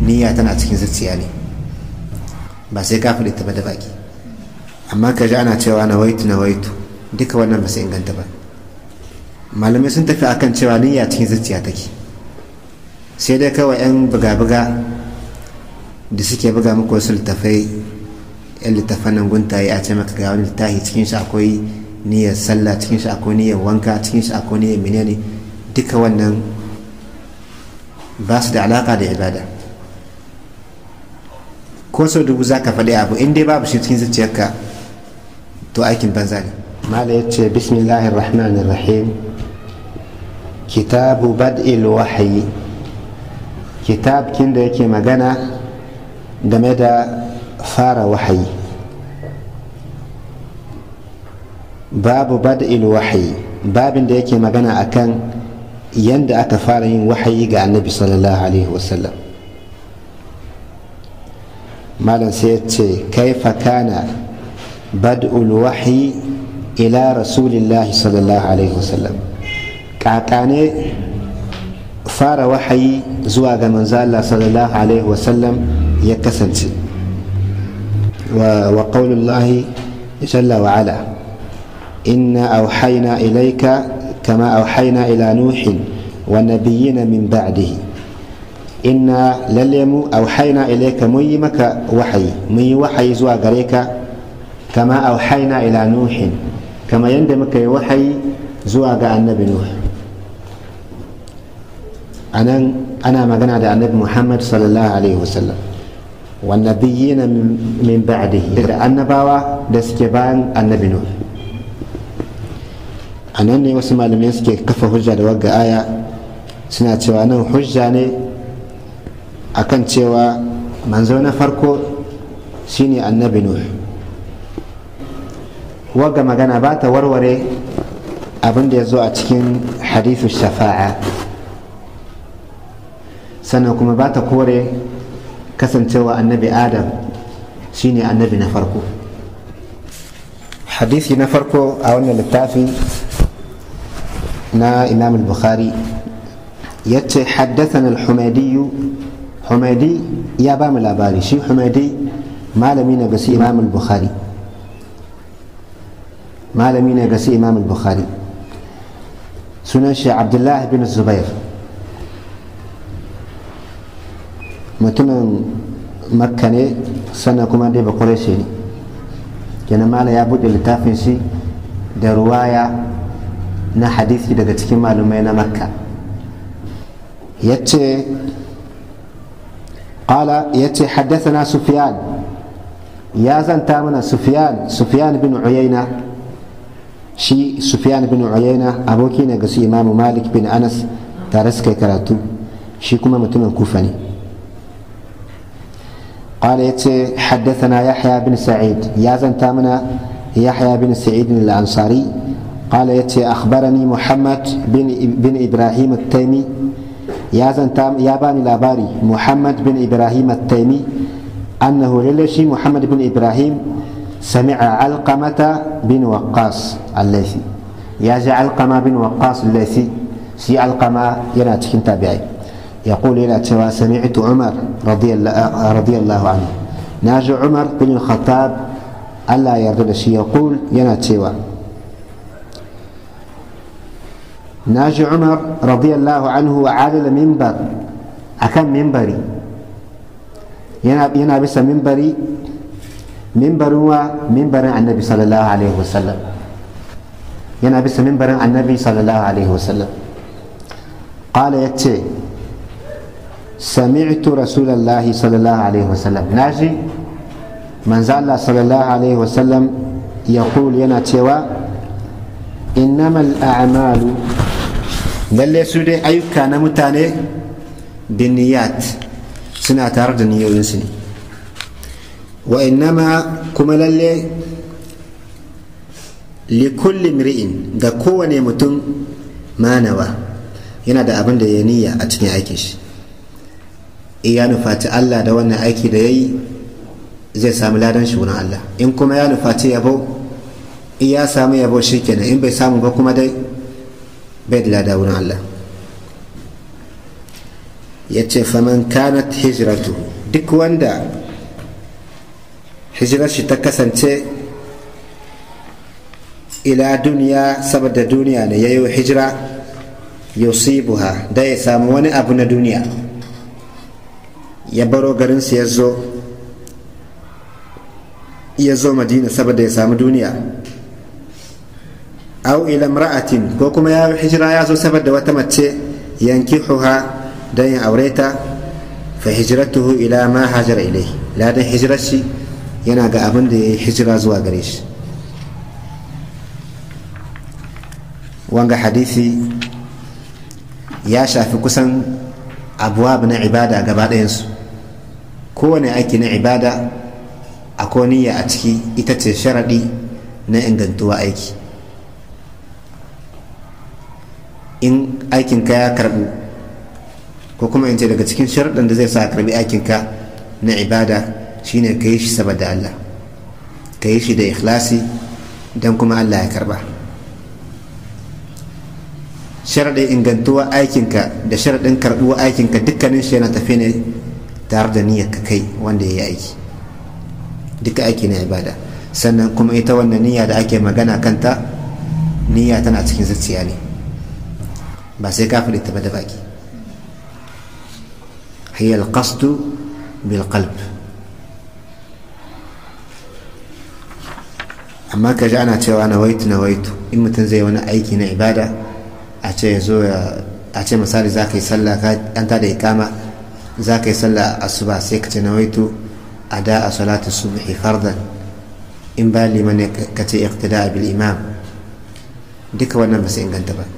niyya tana cikin zuciya ne ba sai ka faɗi ta ba da baki amma ka ji ana cewa na waitu na waitu duka wannan ba su inganta ba malamai sun tafi akan cewa niyya cikin zuciya take sai dai kawai 'yan buga-buga da suke buga muku wasu littafai 'yan littafan nan guntaye a ce maka ga wani littafi cikin shi akwai niyyar sallah cikin shi akwai niyyar wanka cikin shi akwai niyyar menene duka wannan ba su da alaka da ibada ko sau dubu za ka faɗi abu in dai babu shi cikin zuciyarka to aikin banza ne mala ya ce bismillahir rahmanir rahim kitabu bad'il wahayi kitab kin da yake magana game da fara wahayi babu bad'il wahayi babin da yake magana akan yanda aka fara yin wahayi ga annabi sallallahu alaihi wasallam malam sai ya ce kaifa kana bad'ul wahyi ila rasulillahi sallallahu alaihi wasallam kakane fara wahayi zuwa ga manzo Allah sallallahu alaihi wasallam ya kasance wa qaulullahi jalla wa ala inna auhayna ilayka kama auhayna ila nuhin wa nabiyyina min ba'dihi inna lalle mu auhaina ilaika mun yi maka wahayi mun yi wahayi zuwa gare ka kama auhaina ila nuhin kama yadda muka yi wahayi zuwa ga annabi nuh anan ana magana da annabi muhammad sallallahu alaihi wasallam wannabiyina min ba'dihi da annabawa da suke bayan annabi nuh anan ne wasu malamai suke kafa hujja da wagga aya suna cewa nan hujja ne akan cewa manzo na farko shine annabi nuh wagga magana ba ta warware abin da ya zo a cikin hadithu shafa'a sannan kuma ba ta kore kasancewa annabi adam shine annabi na farko hadisi na farko a wannan littafi na imam al-bukhari yace haddathana al-humaydi humaydi ya ba mu labari shi humaydi malami ne ga su imam al-bukhari malami ne ga su imam al-bukhari sunan shi abdullahi bin zubair mutumin makka ne sannan kuma dai ba shi ne kenan mala ya buɗe littafin shi da ruwaya na hadisi daga cikin malumai na makka yace qala yace haddathana sufyan ya zanta mana sufyan sufyan bin uyayna shi sufyan bin uyayna aboki ne ga su imamu malik bin anas tare suka karatu shi kuma mutumin kufa ne قال يتي حدثنا يحيى بن سعيد يا زنتامنا يحيى بن سعيد الأنصاري قال يتي أخبرني محمد بن بن إبراهيم التيمي يا زنتام يا باني لاباري محمد بن إبراهيم التيمي أنه للشي محمد بن إبراهيم سمع علقمة بن وقاص الليثي يا جا علقمة بن وقاص الليثي سي علقمة يناتكن تابعي يقول إلى توا سمعت عمر رضي الله, رضي الله عنه ناجي عمر بن الخطاب ألا يرد شيء يقول ينا توا ناجي عمر رضي الله عنه على المنبر أكم منبري ينا ينا بس منبري منبر هو منبر النبي صلى الله عليه وسلم ينا بس منبر النبي صلى الله عليه وسلم قال يتي سمعت رسول الله صلى الله عليه وسلم ناجي من زال صلى الله عليه وسلم يقول ينا تيوا إنما الأعمال lalle su dai ayyuka na mutane binniyat suna tare da niyoyinsu ne wa innama kuma lalle likulli mri'in ga kowane mutum manawa yana da abin da ya niyya a cikin aikin shi ya nufaci Allah da wannan aiki da ya yi zai sami ladan shi wurin Allah in kuma ya nufaci yabo in ya samu yabo shi kenan in bai samu ba kuma dai bai da lada wurin Allah ya ce faman kanat hijratu duk wanda hijirar shi ta kasance ila duniya saboda duniya ne ya yi hijira yusibuha da ya samu wani abu na duniya ya baro garinsu ya zo ya zo madina saboda ya samu duniya au ila imra'atin ko kuma ya hijira ya zo saboda wata mace yankihuha don ya aure ta fa hijratuhu ila ma hajara ilai ladan hijirar shi yana ga abin da ya yi hijira zuwa gare shi wanga hadisi ya shafi kusan abuwa na ibada gaba ɗayansu kowane aiki na ibada akwai niyya a ciki ita ce sharaɗi na ingantuwa aiki in aikinka ya karɓu ko kuma in ce daga cikin sharaɗin da zai sa karɓi aikinka na ibada shine ka yi shi saboda Allah ka yi shi da ikhlasi don kuma Allah ya karɓa sharaɗin ingantuwa aikinka da sharaɗin karɓuwa aikinka dukkanin shi yana tafi ne tare da niyyar ka kai wanda ya yi aiki duka aiki na ibada sannan kuma ita wannan niyya da ake magana kanta niyya tana cikin zuciya ne ba sai ka faɗi ta ba da baki hiya alqasdu bil qalb amma ka ji ana cewa na waitu na waitu in mutum zai wani aiki na ibada a ce ya zo a ce misali za ka yi sallah an ta da ikama za ka yi sallah asuba sai ka ce na waitu a da a salatu subhi fardan in ba liman ne ka ce iqtida bil imam duka wannan ba su inganta ba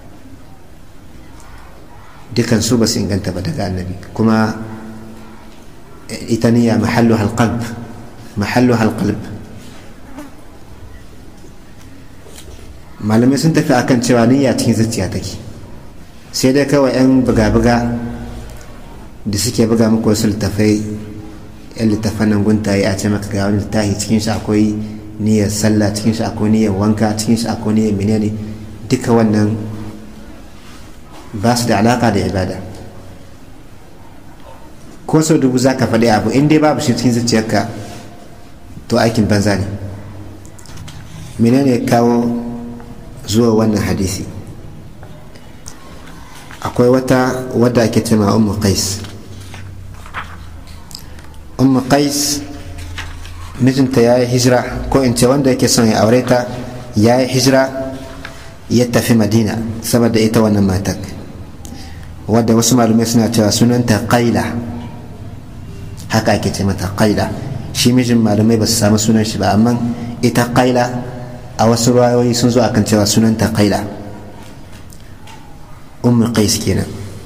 dukan su ba su inganta ba daga annabi kuma ita niyya mahallu halqalb mahallu halqalb malamai sun tafi akan cewa niyya cikin zuciya take sai dai kawai 'yan buga-buga da suke buga muku wasu littafai 'yan littafan nan guntaye a ce maka ga wani littafi cikin shi akwai niyyar sallah cikin shi akwai niyyar wanka cikin shi akwai niyyar menene duka wannan ba su da alaka da ibada ko sau dubu za ka faɗi abu in dai babu shi cikin zuciyarka to aikin banza ne menene kawo zuwa wannan hadisi akwai wata wadda ake cema ummu qais ummu qais mijinta ya yi hijira ko in ce wanda yake son ya aure ta ya yi hijira ya tafi madina saboda ita wannan matar wadda wasu malumai suna cewa sunanta qaila haka ake ce mata qaila shi mijin malumai ba su samu sunan shi ba amma ita qaila a wasu rayoyi sun zo akan cewa sunanta qaila ummu qais kenan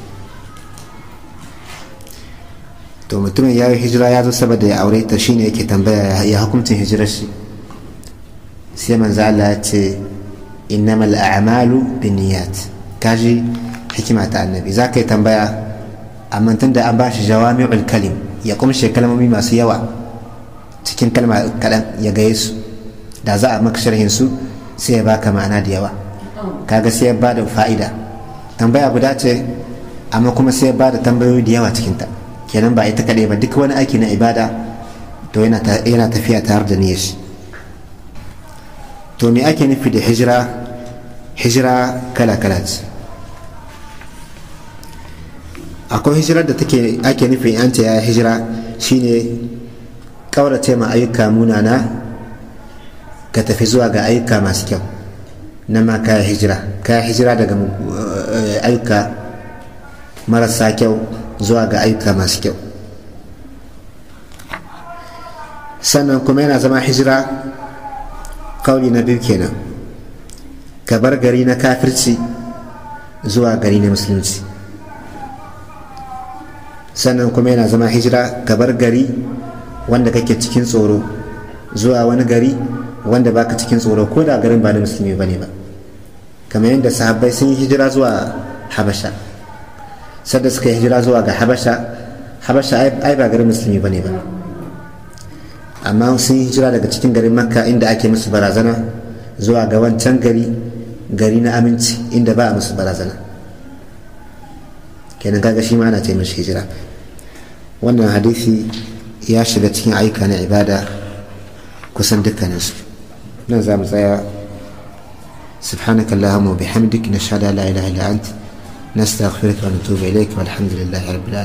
to mutumin ya yi hijira ya zo saboda ya aure ta shine yake tambaya ya hukuncin hijirar shi sai manzo Allah ya ce innamal a'malu binniyat kaji hikima ta annabi za ka yi tambaya amma tun da an ba shi jawami'ul kalim ya kumshe kalmomi masu yawa cikin kalma kaɗan ya gaye su da za a maka sharhin su sai ya baka ma'ana da yawa kaga sai ya ba da fa'ida tambaya guda ce amma kuma sai ya ba da tambayoyi da yawa cikinta kenan ba ita kaɗai ba duk wani aiki na ibada to yana tafiya tare da niyyar shi to me ake nufi da hijira hijira kala kala ce akwai hijirar da take ake nufi an ce ya hijira shine kaurace ma ayyuka munana ka tafi zuwa ga ayyuka masu kyau na ma kaya hijira kaya hijira daga ayyuka marasa kyau zuwa ga ayyuka masu kyau sannan kuma yana zama hijira kauli na biyu kenan ka bar gari na kafirci zuwa gari na musulunci sannan kuma yana zama hijira ka bar gari wanda kake cikin tsoro zuwa wani gari wanda baka cikin tsoro ko da garin ba na musulmi ba ne ba kamar yadda sahabbai sun yi hijira zuwa habasha sadda suka yi hijira zuwa ga habasha habasha ai ba garin musulmi ba ne ba amma sun yi hijira daga cikin garin makka inda ake musu barazana zuwa ga wancan gari gari na aminci inda ba a musu barazana kenan kaga shi ma ana ce mishi hijira wannan hadisi ya shiga cikin aika na ibada kusan dukkaninsu nan za mu tsaya سبحانك اللهم وبحمدك نشهد ان لا اله الا انت نستغفرك ونتوب اليك والحمد لله رب العالمين